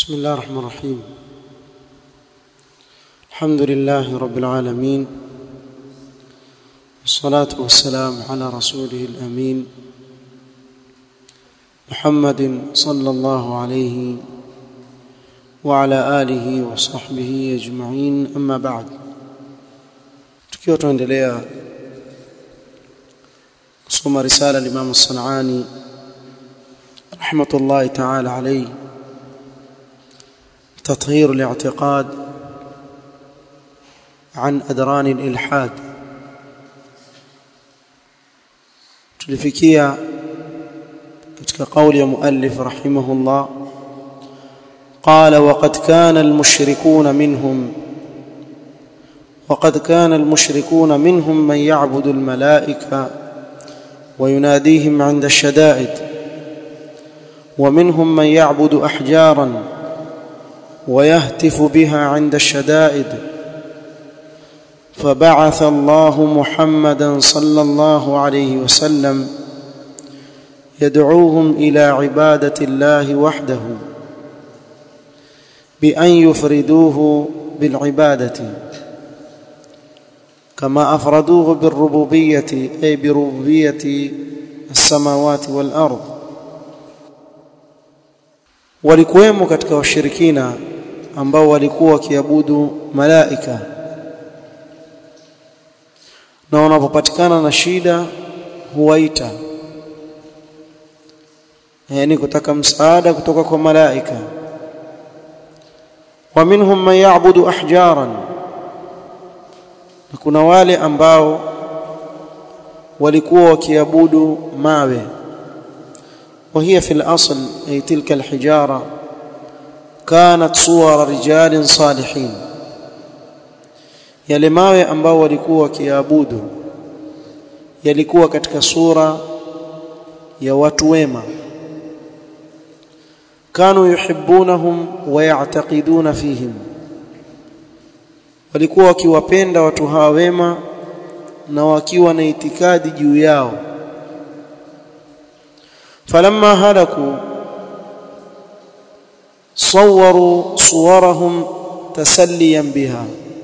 بسم الله الرحمن الرحيم الحمد لله رب العالمين والصلاة والسلام على رسوله الأمين محمد صلى الله عليه وعلى آله وصحبه أجمعين أما بعد tukiwa tunaendelea kusoma risala limamu sanani rahmatullahi taala alayhi تطهير الاعتقاد عن أدران الإلحاد tulifikia katika kauli ya muallif rahimahullah قال وقد كان المشركون منهم وقد كان المشركون منهم من يعبد الملائكة ويناديهم عند الشدائد ومنهم من يعبد أحجاراً ويهتف بها عند الشدائد فبعث الله محمدا صلى الله عليه وسلم يدعوهم الى عباده الله وحده بان يفردوه بالعباده كما افردوه بالربوبيه اي بربوبيه السماوات والارض walikuwemo katika washirikina ambao walikuwa wakiabudu malaika na wanapopatikana na shida huwaita yani kutaka msaada kutoka kwa malaika wa minhum man ya'budu ahjaran na kuna wale ambao walikuwa wakiabudu mawe وهي في الأصل أي تلك الحجارة كانت صور رجال صالحين yale mawe ambao walikuwa wakiabudu yalikuwa katika sura ya watu wema kanu yuhibbunahum wa ya'taqiduna fihim walikuwa wakiwapenda watu hawa wema na wakiwa na itikadi juu yao فلما هلكوا صوروا صورهم تسليا بها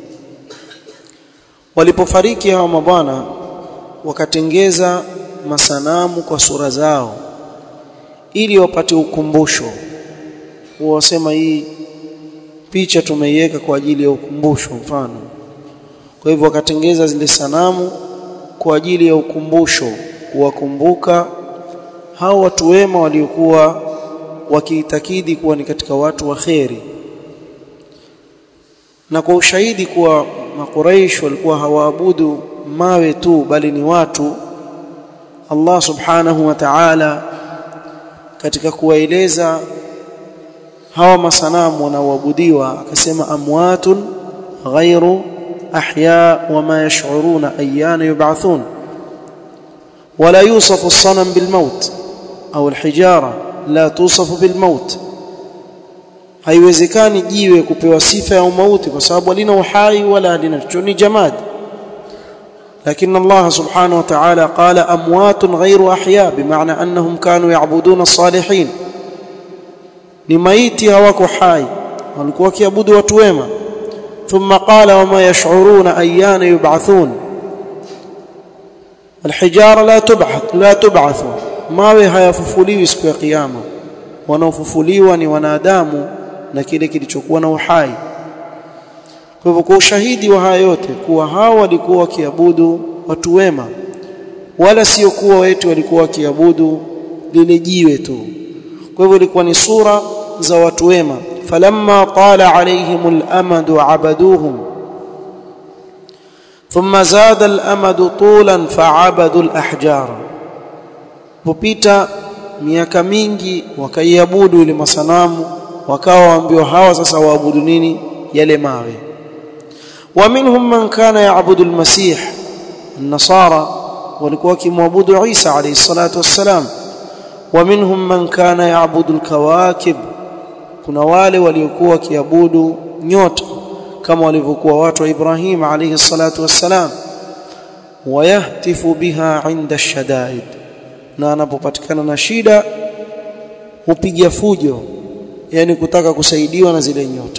walipofariki hawa mabwana wakatengeza masanamu kwa sura zao ili wapate ukumbusho wasema hii picha tumeiweka kwa ajili ya ukumbusho mfano kwa hivyo wakatengeza zile sanamu kwa ajili ya ukumbusho kuwakumbuka hao watu wema waliokuwa wakiitakidi kuwa ni katika watu wa kheri na kwa ushahidi kuwa makuraish walikuwa hawaabudu mawe tu bali ni watu Allah subhanahu wa ta'ala katika kuwaeleza hawa masanamu wanaoabudiwa akasema amwatun ghairu ahya wama yash'uruna ayyana yub'athun ولا يوصف الصنم بالموت au alhijara la tusafu bilmaut haiwezekani jiwe kupewa sifa ya umauti kwa sababu halina uhai wala halina ni jamad lakini Allah subhanahu wa ta'ala qala amwatun ghayru ahya bimaana annahum kanu ya'buduna as-salihin ni maiti hawako hai walikuwa wakiabudu watu wema thumma qala wama yash'uruna ayyana yub'athun الحجاره لا تبعث لا تبعث mawe hayafufuliwi siku ya kiyama wanaofufuliwa ni wanadamu na kile kilichokuwa na uhai kwa hivyo kwa ushahidi wa haya yote kuwa hao walikuwa wakiabudu watu wema wala sio kuwa wetu walikuwa wakiabudu lile jiwe tu kwa hivyo ilikuwa ni sura za watu wema falamma tala alaihimul amadu abaduhum ثم زاد الامد طولا فعبدوا الاحجار popita miaka mingi wakaiabudu ile masanamu wakawa waambiwa hawa sasa waabudu nini yale mawe wa minhum man kana yaabudu almasih an-nasara walikuwa wakimwabudu Isa alayhi salatu wassalam wa minhum man kana yaabudu alkawakib kuna wale waliokuwa wakiabudu nyota kama walivyokuwa watu wa Ibrahim alayhi salatu wassalam wayahtifu biha inda shadaid na anapopatikana na shida hupiga fujo yani kutaka kusaidiwa na zile nyota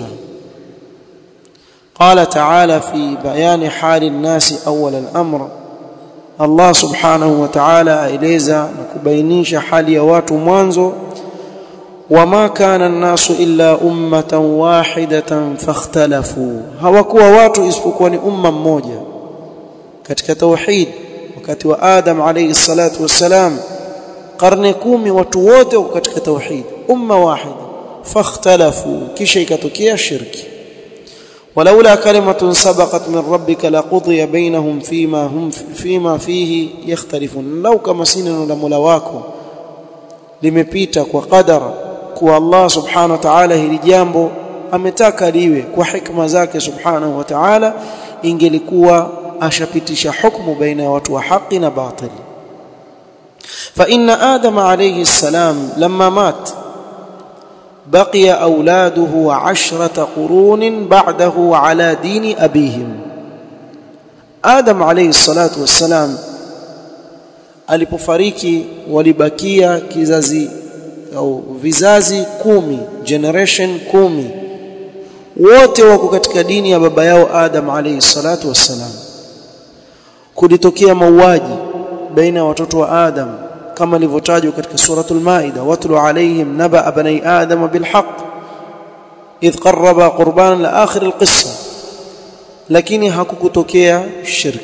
قال تعالى في بيان حال الناس أول الأمر الله سبحانه وتعالى aeleza na kubainisha hali ya watu mwanzo wama kana an-nasu illa ummatan wahidatan fakhtalafu hawakuwa watu isipokuwa ni umma mmoja katika tauhid wakati wa Adam alayhi salatu wassalam karne kumi watu wote wako katika tauhid umma wahid fakhtalafu kisha ikatokea shirki ولولا كلمة سبقت من ربك لقضي بينهم فيما هم فيما فيه يختلفون لو كما سنن لمولا wako limepita kwa qadara kwa Allah subhanahu wa ta'ala hili jambo ametaka liwe kwa hikma zake subhanahu wa ta'ala ingelikuwa ashapitisha hukumu baina ya watu wa haki na batil fa inna adama alayhi salam lamma mat بقي أولاده عشرة قرون بعده على دين أبيهم آدم عليه الصلاة والسلام alipofariki walibakia kizazi au vizazi kumi generation kumi wote wako katika dini ya baba yao Adam alayhi salatu wassalam kulitokea mauaji baina ya watoto wa Adam kama ilivyotajwa katika suratul maida watlu alayhim naba bani adam bilhaq idh qarraba qurbanan la akhir alqissa lakini hakukutokea shirk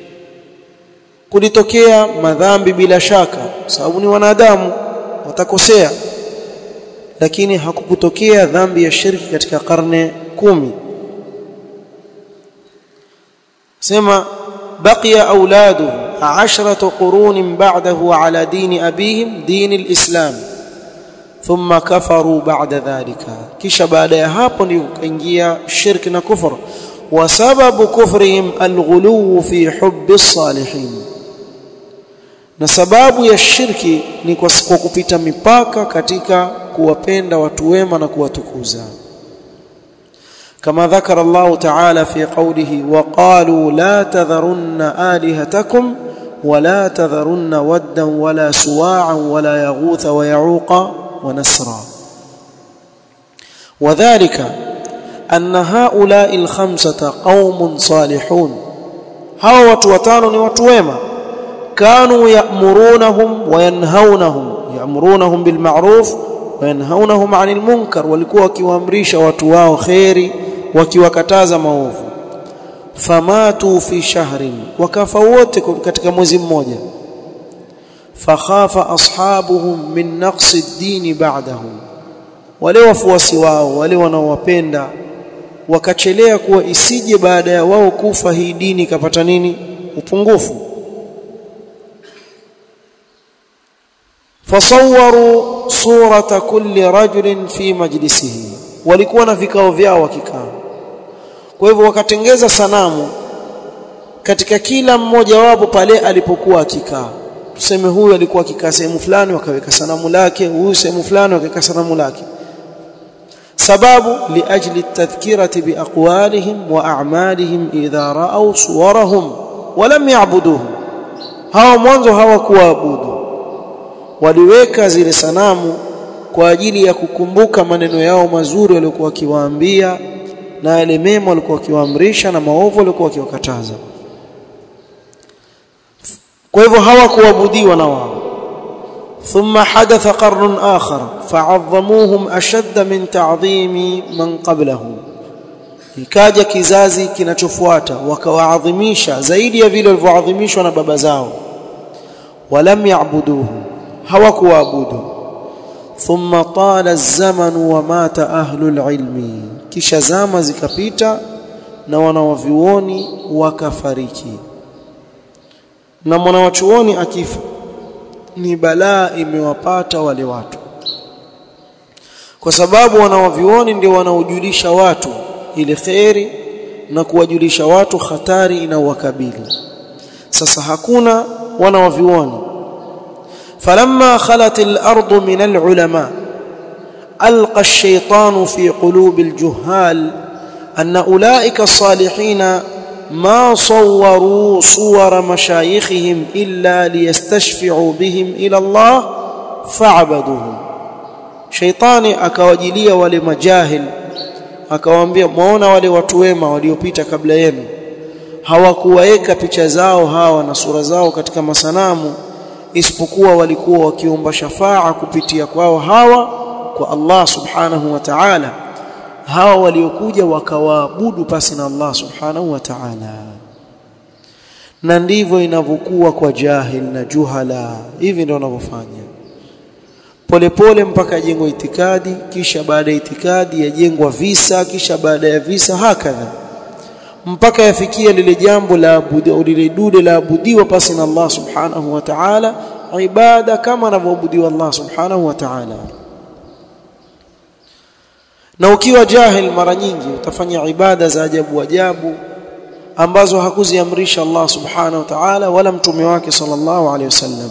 kulitokea madhambi bila shaka sababu ni wanadamu watakosea lakini hakukutokea dhambi ya shirki katika karne kumi sema baqiya auladuhu عشرة قرون بعده على دين أبيهم دين الإسلام ثم كفروا بعد ذلك كش بعد hapo ndio kaingia shirk na kufur وسبب كفرهم الغلو في حب الصالحين na sababu ya shirki ni kwa kupita mipaka katika kuwapenda watu wema na kuwatukuza كما ذكر الله تعالى في قوله وقالوا لا تذرن آلهتكم ولا تذرن ودا ولا سواعا ولا يغوث ويعوق ونسرا وذلك أن هؤلاء الخمسة قوم صالحون هؤلاء وتوتان وتويما كانوا يأمرونهم وينهونهم يأمرونهم بالمعروف وينهونهم عن المنكر walikuwa wakiwaamrisha watu wao khairi wakiwakataza maovu famatu fi shahrin wakafa wote katika mwezi mmoja fakhafa ashabuhum min naqsi ad-din ba'dahum wale wafuasi wao wale wanaowapenda wakachelea kuwa isije baada ya wao kufa hii dini ikapata nini upungufu fasawwaru surata kulli rajulin fi majlisihi walikuwa na vikao vyao wakikaa kwa hivyo wakatengeza sanamu katika kila mmoja wapo pale alipokuwa akikaa tuseme huyu alikuwa akikaa sehemu fulani wakaweka sanamu lake huyu sehemu fulani wakaweka sanamu lake sababu liajli tadhkirati biaqwalihim wa a'malihim idha ra'aw suwarahum wa lam ya'buduhum hawa mwanzo hawakuabudu waliweka zile sanamu kwa ajili ya kukumbuka maneno yao mazuri waliokuwa wakiwaambia na yale mema walikuwa wakiwaamrisha na maovu walikuwa wakiwakataza kwa hivyo hawakuabudiwa na wao ثم حدث قرن آخر فعظموهم أشد من تعظيم من قبلهم ikaja kizazi kinachofuata wakawaadhimisha zaidi ya vile walivyoadhimishwa na baba zao walam yaabuduhu hawakuabudu thumma tala az-zaman wa mata ahlul ilmi kisha zama zikapita na wanawavyuoni wakafariki na mwanawachuoni akifa ni balaa imewapata wale watu kwa sababu wanawavyuoni ndio wanaojulisha watu ile kheri na kuwajulisha watu hatari inawakabili sasa hakuna wanawavyuoni فلما خلت الأرض من العلماء ألقى الشيطان في قلوب الجهال أن أولئك الصالحين ما صوروا صور مشايخهم إلا ليستشفعوا بهم إلى الله فعبدوهم shaitani akawajilia wale majahil akawaambia muona wale watu wema waliopita kabla yenu hawakuwaweka picha zao hawa na sura zao katika masanamu isipokuwa walikuwa wakiomba shafaa kupitia kwao hawa kwa Allah subhanahu wa ta'ala hawa waliokuja wakawaabudu pasi na Allah subhanahu wa ta'ala na ndivyo inavyokuwa kwa jahil na juhala hivi ndio wanavyofanya polepole mpaka jengwa itikadi kisha baada ya itikadi yajengwa visa kisha baada ya visa hakadha mpaka yafikia lile jambo la lile dude la abudiwa pasi na Allah subhanahu wa ta'ala ibada kama anavyoabudiwa Allah subhanahu wa ta'ala na ukiwa jahil mara nyingi utafanya ibada za ajabu ajabu ambazo hakuziamrisha Allah subhanahu wa ta'ala wala mtume wake sallallahu alaihi wasallam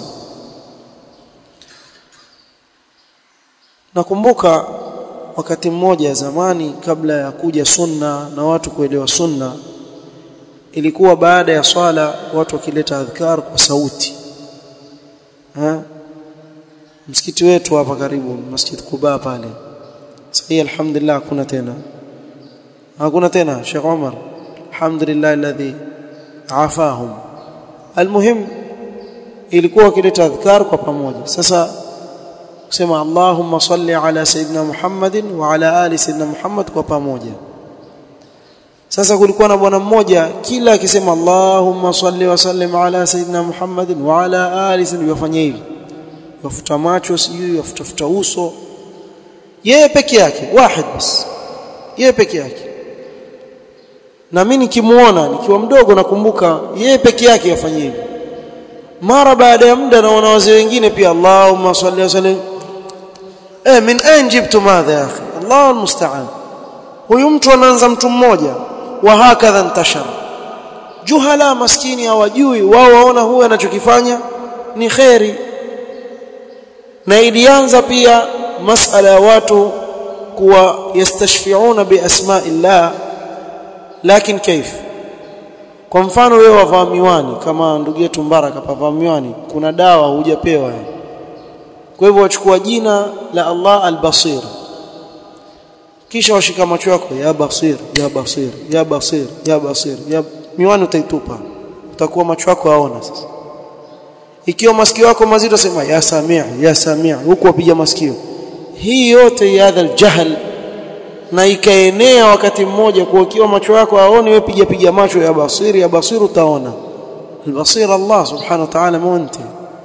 nakumbuka wakati mmoja zamani kabla ya kuja sunna na watu kuelewa sunna ilikuwa baada ya swala watu wakileta adhkar kwa sauti ha? msikiti wetu hapa karibu masjid Kuba pale sasa alhamdulillah hakuna tena hakuna tena Sheikh Omar alhamdulillah alladhi afahum almuhim ilikuwa wakileta adhkar kwa pamoja sasa kusema Allahumma salli ala sayyidina Muhammadin wa ala ali sayyidina Muhammad kwa pamoja sasa kulikuwa na bwana mmoja kila akisema Allahumma salli wa sallim ala sayyidina Muhammadin wa ala ali sayyidina yafanya hivi yafuta macho sijui yafutafuta uso yeye peke yake wahid bas yeye peke yake na mimi nikimuona nikiwa mdogo nakumbuka yeye peke yake yafanya hivi mara baada ya muda naona wazee wengine pia Allahumma salli wa sallim eh min ain jibtu madha ya akhi Allah almusta'an huyu mtu anaanza mtu mmoja wa hakadha ntashara juhala maskini hawajui wao waona huyu anachokifanya ni khairi na ilianza pia masala ya watu kuwa yastashfiuna bi asma'illah lakini kaif kwa mfano wewe wavaa miwani kama ndugu yetu Mbaraka pavaa miwani kuna dawa hujapewa kwa hivyo wachukua jina la Allah al-Basir kisha washika macho yako ya basir ya basir ya basir ya basir ya miwani utaitupa utakuwa macho yako yaona sasa ikiwa masikio yako mazito sema ya samia ya samia huku wapiga masikio hii yote ya hadha aljahl na ikaenea wakati mmoja kwa ikiwa macho yako haoni wewe piga piga macho ya basiri ya basir utaona albasir Allah subhanahu wa ta'ala monte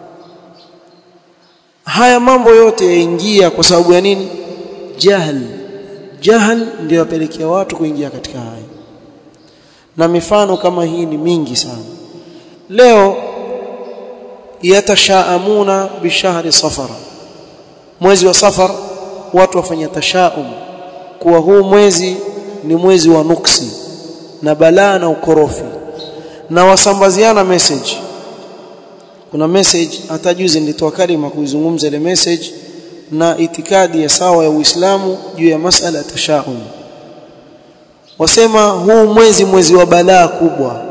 haya mambo yote yaingia kwa sababu ya nini jahl jahl ndio yapelekea watu kuingia katika haya na mifano kama hii ni mingi sana leo yatashaamuna bishahri safara mwezi wa safar watu wafanya tashaum kuwa huu mwezi ni mwezi wa nuksi na balaa na ukorofi na wasambaziana message kuna message hata juzi nilitoa kalima kuizungumza ile message na itikadi ya sawa ya Uislamu juu ya masala ya tashaum wasema huu mwezi mwezi wa balaa kubwa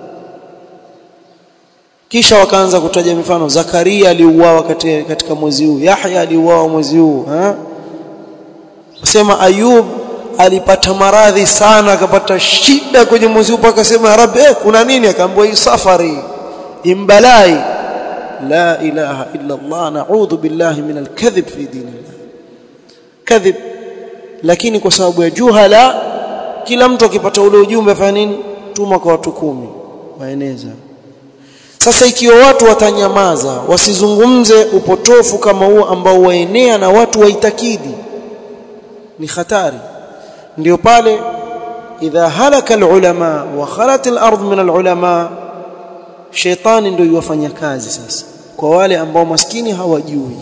kisha wakaanza kutaja mifano Zakaria aliuawa katika, katika mwezi huu Yahya aliuawa mwezi huu ha wasema Ayub alipata maradhi sana akapata shida kwenye mwezi huu mpaka sema ya Rabbi eh, kuna nini akaambiwa hii safari imbalai la ilaha illa Allah na'udhu billahi min al-kadhib fi dinillah kadhib lakini kwa sababu ya juhala kila mtu akipata ule ujumbe afanya nini tuma kwa watu kumi waeneza sasa ikiwa watu watanyamaza wasizungumze upotofu kama huo ambao waenea na watu waitakidi ni hatari ndio pale idha halaka alulama wa khalat alard min alulama shetani ndio yuwafanya kazi sasa kwa wale ambao maskini hawajui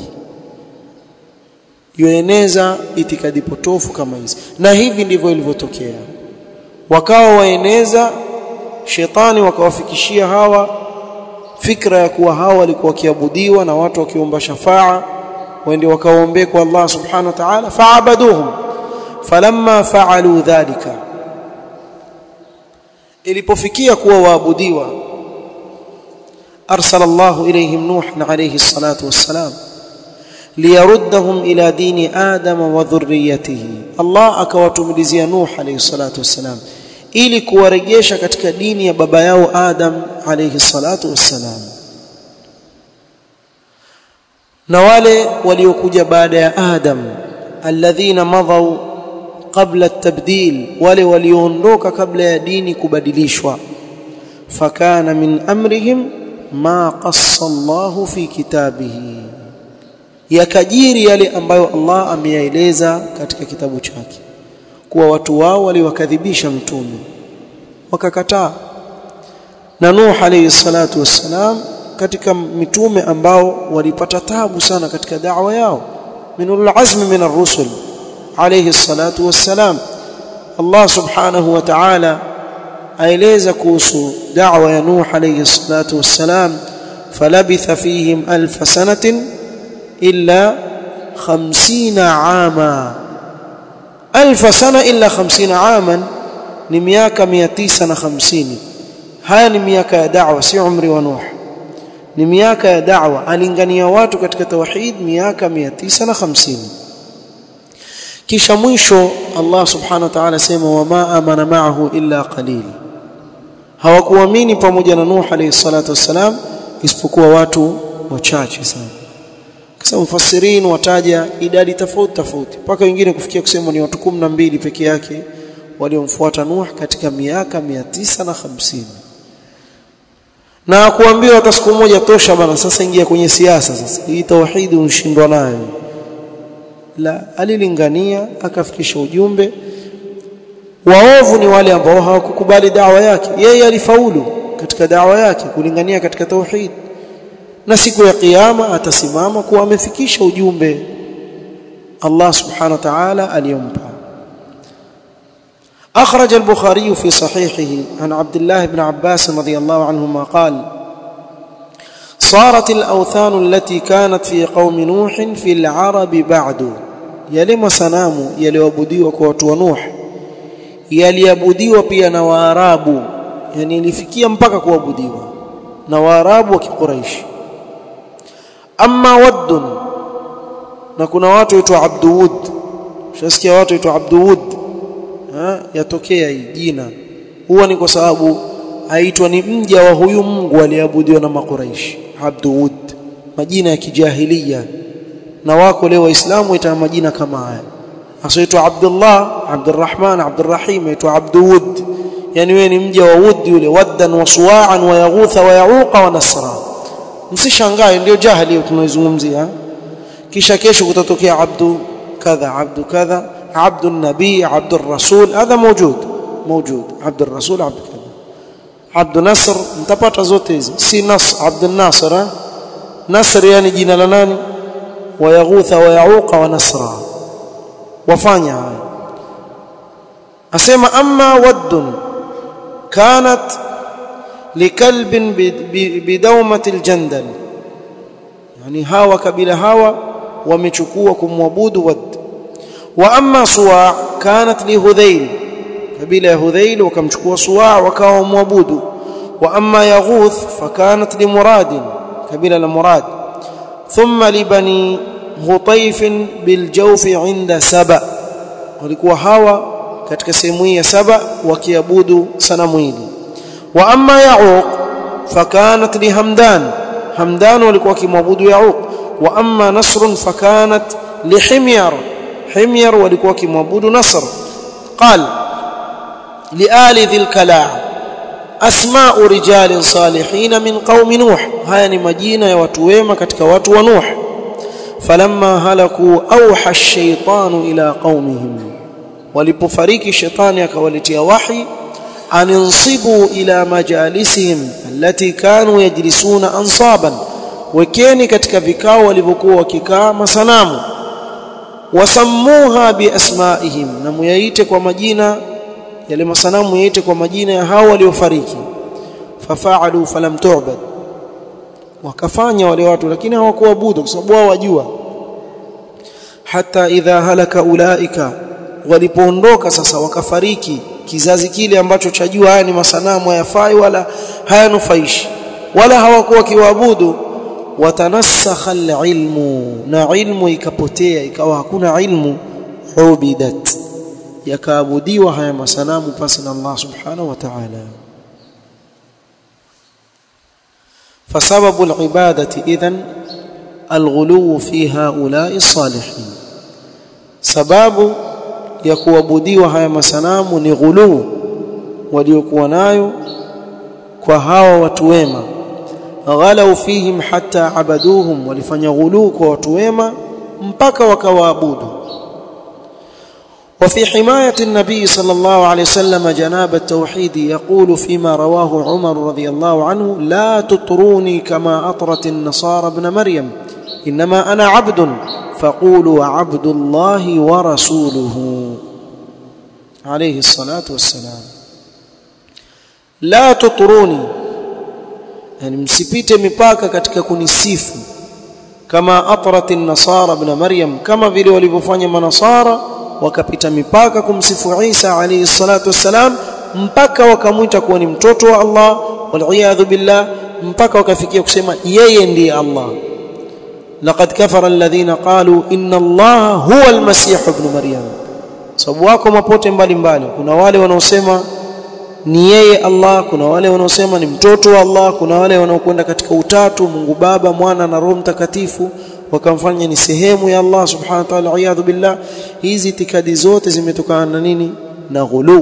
yueneza itikadi potofu kama hizi na hivi ndivyo ilivyotokea wakawa waeneza shetani wakawafikishia hawa fikra ya kuwa hawa walikuwa wakiabudiwa na watu wakiomba shafaa waende wakaombee kwa Allah subhanahu wa ta'ala fa'abaduhum falamma fa'alu dhalika ilipofikia kuwa waabudiwa arsala Allah ilayhim Nuh alayhi salatu wassalam liyaruddahum ila dini adama wa dhurriyyatihi Allah akawatumilizia Nuh alayhi salatu wassalam ili kuwarejesha katika dini ya baba yao Adam alayhi salatu wassalam na wale waliokuja baada ya Adam alladhina madhaw qabla at-tabdil wale walioondoka kabla ya dini kubadilishwa fakana min amrihim ma qassa Allah fi kitabihi yakajiri yale ambayo Allah ameyaeleza katika kitabu chake kuwa watu wao waliwakadhibisha mtume wakakataa na Nuh alayhi salatu wassalam katika mitume ambao walipata tabu sana katika da'wa yao minul azmi min ar-rusul alayhi salatu wassalam Allah subhanahu wa ta'ala aeleza kuhusu da'wa ya Nuh alayhi salatu wassalam falabitha fihim alf sanatin illa 50 ama alf sana illa 50 aman ni miaka 950 haya ni miaka ya da'wa si umri wa Nuh ni miaka ya da'wa alingania watu katika tauhid miaka 950 kisha mwisho Allah subhanahu wa ta'ala sema wama amana ma'ahu illa qalil hawakuamini pamoja na Nuh alayhi salatu wassalam isipokuwa watu wachache sana kisa mufassirin wataja idadi tofauti tofauti mpaka wengine kufikia kusema ni watu 12 peke yake waliomfuata Nuh katika miaka 950 na kuambiwa hata siku moja tosha bana sasa ingia kwenye siasa sasa hii tauhidi unashindwa nayo la alilingania akafikisha ujumbe waovu ni wale ambao hawakukubali dawa yake yeye alifaulu katika dawa yake kulingania katika tauhid na siku ya kiyama atasimama kuwa amefikisha ujumbe Allah subhanahu wa ta'ala aliyompa أخرج البخاري في صحيحه عن عبد الله بن عباس رضي الله عنهما قال صارت الأوثان التي كانت في قوم نوح في العرب بعد يلم سنام يليعبديوا كواتوا نوح yaliabudiwa pia na waarabu yani ilifikia mpaka kuabudiwa na waarabu wa kiquraishi amma waddun na kuna watu waitwa abduwud ushasikia watu waitwa abduwud yatokea hii jina huwa ni kwa sababu aitwa ni mja wa huyu Mungu aliabudiwa na makuraishi abduwud majina ya kijahilia na wako leo waislamu ita majina kama haya asoitwa Abdullah Abdurrahman Abdurrahim aitwa Abduwud yani wewe ni mja wa Wud yule waddan wa suwa'an wa yaghutha wa yauqa wa nasra msishangae ndio jahili tunaizungumzia kisha kesho kutatokea abdu kadha abdu kadha عبد النبي عبد الرسول هذا موجود موجود عبد الرسول عبد كذا عبد نصر mtapata zote hizi si nas عبد الناصر نصر yani jina la nani wayaghutha wayauqa wa nasra wafanya haya asema amma waddun kanat likalbin bidawmati aljandal yani hawa kabila hawa wamechukua kumwabudu wadd واما صواع كانت لهذيل قبيله هذيل وكمchukua صواع وكاوا معبود واما يغوث فكانت لمراد قبيله لمراد ثم لبني غطيف بالجوف عند سبا walikuwa hawa katika sehemu hii ya saba wakiabudu sanamu hili wa amma yauq fakanat li hamdan hamdan walikuwa kimwabudu yauq wa amma nasr fakanat li himyar حمير walikuwa kimwabudu Nasr قال لآل ذي الكلاع أسماء رجال صالحين من قوم نوح haya ni majina ya watu wema katika watu wa Nuh falamma halaku auha ash-shaytanu ila qaumihim walipofariki shetani akawaletea wahi aninsibu ila majalisihim allati kanu yajlisuna ansaban wekeni katika vikao walivyokuwa wakikaa masanamu wasammuha biasmaihim na muyaite kwa majina yale masanamu yaite kwa majina ya hao waliofariki fafaalu falam tu'bad wakafanya wale watu lakini hawakuabudu kwa sababu wao wajua hata idha halaka ulaika walipoondoka sasa wakafariki kizazi kile ambacho chajua haya ni masanamu hayafai wala hayanufaishi wala hawakuwa kiwaabudu watanasakha alilmu na ilmu ikapotea ikawa hakuna ilmu ubidat yakaabudiwa haya masanamu pasi na Allah subhanahu wa ta'ala فسبب العبادة إذن الغلو في هؤلاء الصالحين سبب يكوابديwa haya masanamu ni ghulu waliokuwa nayo kwa hawa watu wema ghalau fihim hatta abaduhum walifanya ghulu kwa watu wema mpaka wakawaabudu وفي حماية النبي صلى الله عليه وسلم جناب التوحيد يقول فيما رواه عمر رضي الله عنه لا تطروني كما أطرت النصارى ابن مريم إنما أنا عبد فقولوا عبد الله ورسوله عليه الصلاة والسلام لا تطروني يعني msipite mipaka katika kunisifu kama atrat an-nasara ibn maryam kama vile walivyofanya manasara wakapita mipaka kumsifu Isa alayhi salatu wassalam mpaka wakamwita kuwa ni mtoto wa Allah wal billah mpaka wakafikia kusema yeye ndiye Allah laqad kafara alladhina qalu inna Allah huwa almasih ibn maryam sababu wako mapote mbalimbali kuna wale wanaosema ni yeye Allah kuna wale wanaosema ni mtoto wa Allah kuna wale wanaokwenda katika utatu Mungu Baba Mwana na Roho Mtakatifu wakamfanya ni sehemu ya Allah subhanahu wa ta'ala iyadhu billah hizi itikadi zote zimetokana na nini na ghulu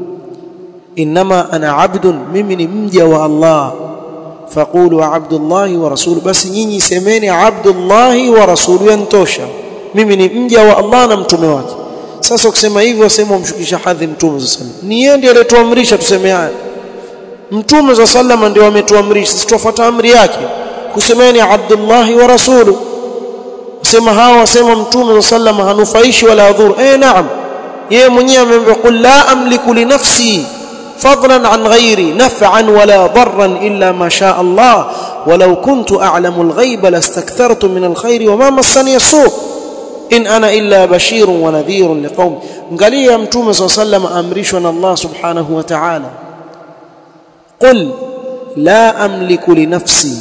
inma ana abdun mimi ni mja wa Allah faqulu abdullah wa rasul basi nyinyi semeni abdullah wa rasul yantosha mimi ni mja wa Allah na mtume wake sasa ukisema hivyo sema umshukisha hadhi mtume sallallahu ni yeye ndiye aliyetuamrisha tuseme haya mtume sallallahu ndio ametuamrisha sisi tufuata amri yake kusemeni abdullah wa rasulu sema hawa wasema mtume sallallahu hanufaishi wala adhuru eh naam yeye mwenyewe ameambia qul la amliku li nafsi fadlan an ghairi naf'an wala darran illa ma sha Allah ولو كنت أعلم الغيب لاستكثرت من الخير وما مسني السوء إن أنا إلا بشير ونذير لقوم angalia mtume صلى الله عليه وسلم amrishwa na Allah subhanahu wa ta'ala قل لا أملك لنفسي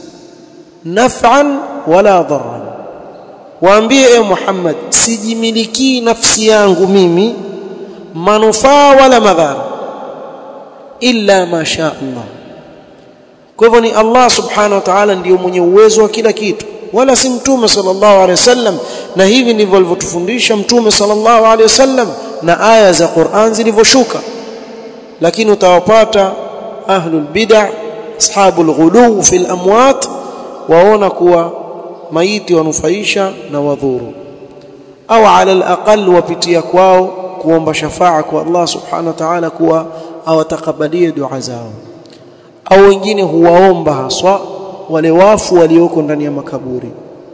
نفعا ولا ضرا waambie e Muhammad sijimiliki nafsi yangu mimi manufaa wala madhara illa ma sha Allah kwa hivyo ni Allah subhanahu wa ta'ala ndiyo mwenye uwezo wa kila kitu wala si mtume sallallahu alaihi wasallam na hivi ndivyo alivyotufundisha mtume sallallahu alaihi wasallam na aya za Qur'an zilivyoshuka lakini utawapata ahlul bid'ah ashabul ghuluw fil amwat waona kuwa maiti wanufaisha na wadhuru au ala alaqal wapitia kwao kuomba shafaa kwa Allah subhanahu wa ta'ala kuwa awatakabalie dua zao au wengine huwaomba haswa wale wafu walioko ndani ya makaburi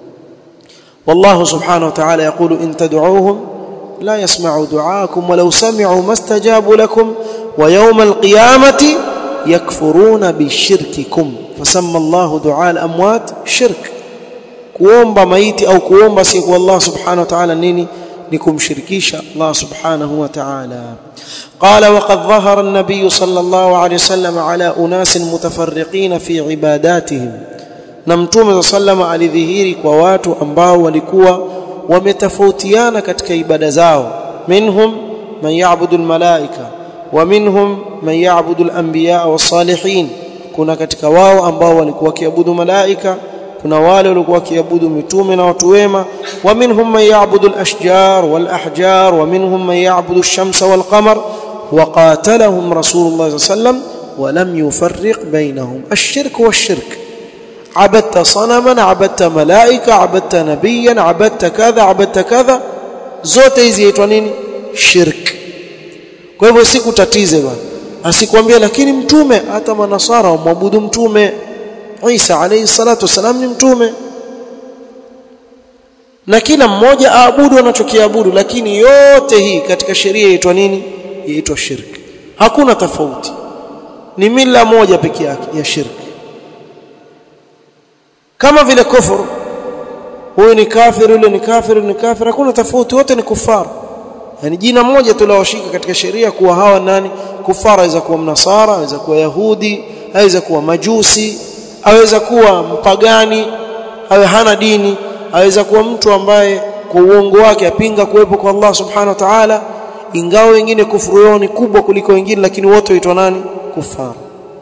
والله سبحانه وتعالى يقول إن تدعوهم لا يسمعوا دعاءكم ولو سمعوا ما استجابوا لكم ويوم القيامة يكفرون بشرككم فسمى الله دعاء الأموات شرك kuomba maiti au kuomba si kwa Allah subhanahu wa ta'ala nini ni kumshirikisha Allah subhanahu wa ta'ala qala wa qad dhahara an-nabiy sallallahu alayhi wasallam ala unas mutafarriqin fi ibadatihim na mtume sallama alidhihiri kwa watu ambao walikuwa wametofautiana katika ibada zao minhum man ya'budu al-malaika wa minhum man ya'budu al-anbiya was-salihin kuna katika wao ambao walikuwa wakiabudu malaika kuna wale walikuwa wakiabudu mitume na watu wema wa minhum man ya'budu al-ashjar wal-ahjar wa minhum man ya'budu ash-shamsa wal-qamar wa qatalahum rasulullah sallam wa lam yufarriq bainahum ash-shirk wash-shirk عبدت صنما عبدت ملائكه عبدت نبيا عبدت كذا عبدت كذا zote hizi yaitwa nini shirk kwa hivyo sikutatize bwana asikwambia lakini mtume hata manasara wamwabudu mtume Isa alayhi salatu wasalam ni mtume na kila mmoja aabudu anachokiabudu lakini yote hii katika sheria yaitwa nini yaitwa shirki hakuna tofauti ni mila moja peke yake ya shirki kama vile kufuru huyu ni kafir yule ni kafir ni kafir hakuna tofauti wote ni kufar yani jina moja tulawashika katika sheria kuwa hawa nani kufara aweza kuwa mnasara aweza kuwa yahudi aweza kuwa majusi aweza kuwa mpagani awe hana dini aweza kuwa mtu ambaye kwa uongo wake apinga kuwepo kwa Allah subhanahu wa ta'ala ingawa wengine kufuru yao ni kubwa kuliko wengine lakini wote huitwa nani kufar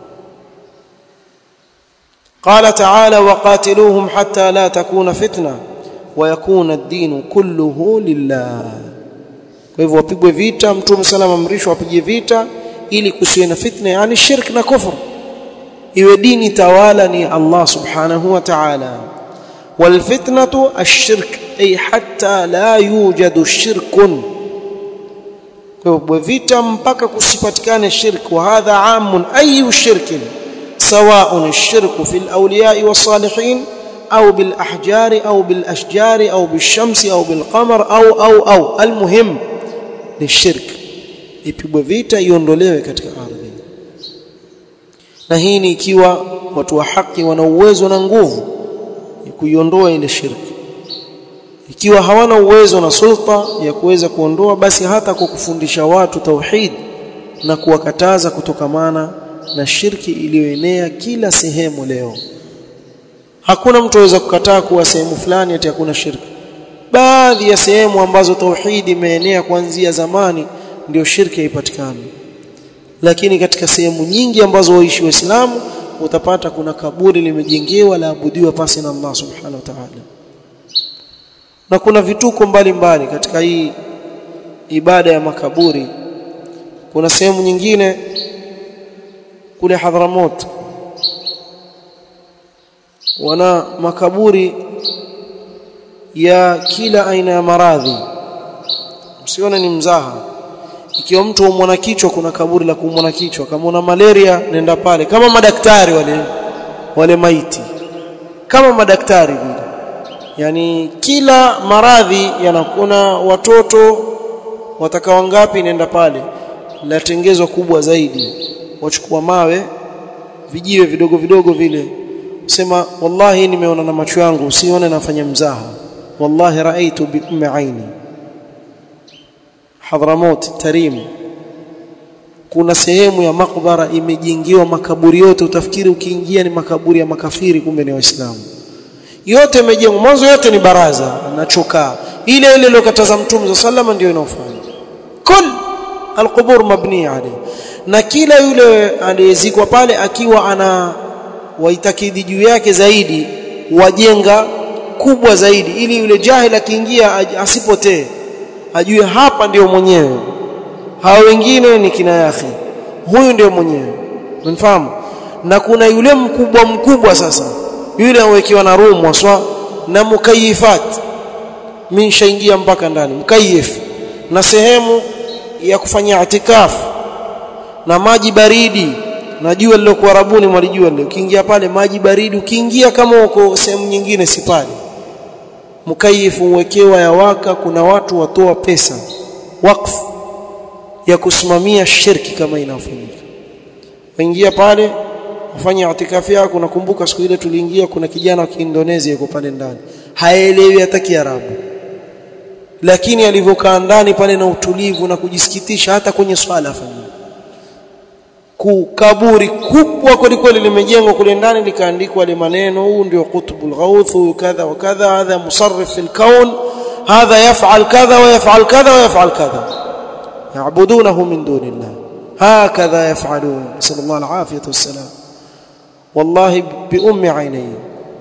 قال تعالى وقاتلوهم حتى لا تكون فتنه ويكون الدين كله لله kwa hivyo wapigwe vita mtume salama amrishwa wapige vita ili kusiwe na fitna yani shirk na kufur iwe dini tawala ni Allah subhanahu wa ta'ala والفتنه الشرك اي حتى لا يوجد شرك kwa hivyo vita mpaka kusipatikane shirk wa hadha amun ayu shirkin سواء الشرك في الاولياء والصالحين او بالاحجار او بالاشجار او بالشمس او بالقمر او او او المهم للشرك ipigwe vita iondolewe katika ardhi na hii ni ikiwa watu wa haki wana uwezo na nguvu ya kuiondoa ile shirki ikiwa hawana uwezo na sulta ya kuweza kuondoa basi hata kwa kufundisha watu tauhid na kuwakataza kutokamana na shirki iliyoenea kila sehemu leo hakuna mtu aweza kukataa kuwa sehemu fulani ati hakuna shirki baadhi ya sehemu ambazo tauhidi imeenea kuanzia zamani ndio shirki haipatikani lakini katika sehemu nyingi ambazo waishi waislamu utapata kuna kaburi limejengewa laabudiwa pasi na Allah subhanahu wa ta'ala na kuna vituko mbalimbali mbali katika hii ibada ya makaburi kuna sehemu nyingine kule Hadhramut wana makaburi ya kila aina ya maradhi msione ni mzaha ikiwa mtu umwana kichwa kuna kaburi la kumwana kichwa kama una malaria nenda pale kama madaktari wale wale maiti kama madaktari vile yani kila maradhi yanakuna watoto watakao ngapi nenda pale latengezwa kubwa zaidi wachukua mawe vijiwe vidogo vidogo vile sema wallahi nimeona na macho yangu usione nafanya mzaha wallahi raaitu bi ummi aini Hadramut Tarim kuna sehemu ya makbara imejengewa makaburi yote utafikiri ukiingia ni makaburi ya makafiri kumbe ni waislamu yote imejengwa mwanzo yote ni baraza na chokaa ile ile iliyokataza mtume sallallahu ndio inaofanya kul alqubur mabniya alayhi na kila yule aliyezikwa pale akiwa ana waitakidi juu yake zaidi wajenga kubwa zaidi ili yule jahil akiingia asipotee ajue hapa ndio mwenyewe hao wengine ni kina yake huyu ndio mwenyewe unafahamu na kuna yule mkubwa mkubwa sasa yule awekiwa na room waswa na mukayifat mimi shaingia mpaka ndani mkayif na sehemu ya kufanya itikafu na maji baridi na jua lilokuwa rabuni mwalijua lile ukiingia pale maji baridi ukiingia kama uko sehemu nyingine si pale mkayifu uwekewa ya waka kuna watu watoa pesa wakfu ya kusimamia shirki kama inafanyika waingia pale ufanye itikafi yako nakumbuka siku ile tuliingia kuna kijana wa Kiindonesia yuko pale ndani haelewi hata Kiarabu lakini alivyokaa ndani pale na utulivu na kujisikitisha hata kwenye swala afanyia kaburi kubwa kwelikweli limejengwa kule ndani likaandikwa ile maneno huu ndio qutbul ghauth kadha wa kadha hadha musarrif fil kaun hadha yaf'al kadha wa yaf'al kadha wa yaf'al kadha ya'budunahu min dunillah hakadha yaf'alun sallallahu alafiyah wassalam wallahi bi ummi ainihi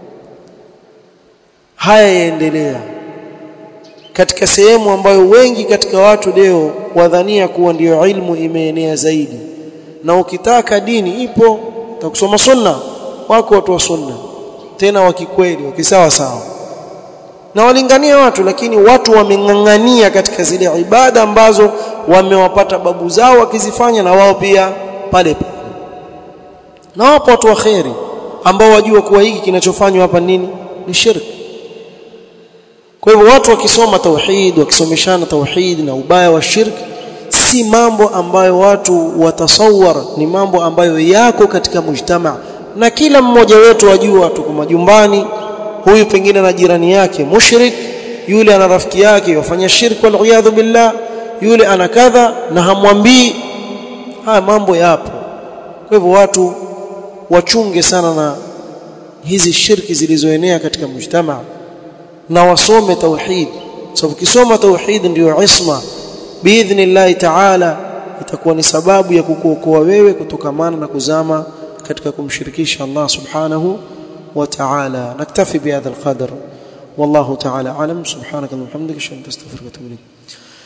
haya yaendelea katika sehemu ambayo wengi katika watu leo wadhania kuwa ndiyo ilmu imeenea zaidi na ukitaka dini ipo utakusoma sunna wako watu wa sunna tena wa kikweli wakisawa sawa na walingania watu lakini watu wameng'ang'ania katika zile ibada ambazo wamewapata babu zao wakizifanya na wao pia pale pale na wapo watu wa kheri ambao wajua kuwa hiki kinachofanywa hapa nini ni shirki kwa hivyo watu wakisoma tauhid wakisomeshana tauhid na ubaya wa shirki si mambo ambayo watu watasawar ni mambo ambayo yako katika mujtama na kila mmoja wetu wajua tuko majumbani huyu pengine na jirani yake mushrik yule ana rafiki yake wafanya shirki wal billah yule ana kadha na hamwambii haya mambo yapo kwa hivyo watu wachunge sana na hizi shirki zilizoenea katika mujtama na wasome tauhid sababu kisoma tauhid ndio isma biidhnillah ta'ala itakuwa ni sababu ya kukuokoa wewe kutokamana na kuzama katika kumshirikisha Allah subhanahu wa ta'ala naktafi bihadha alqadr والله تعالى اعلم سبحانك اللهم وبحمدك اشهد ان لا اله الا انت استغفرك واتوب اليك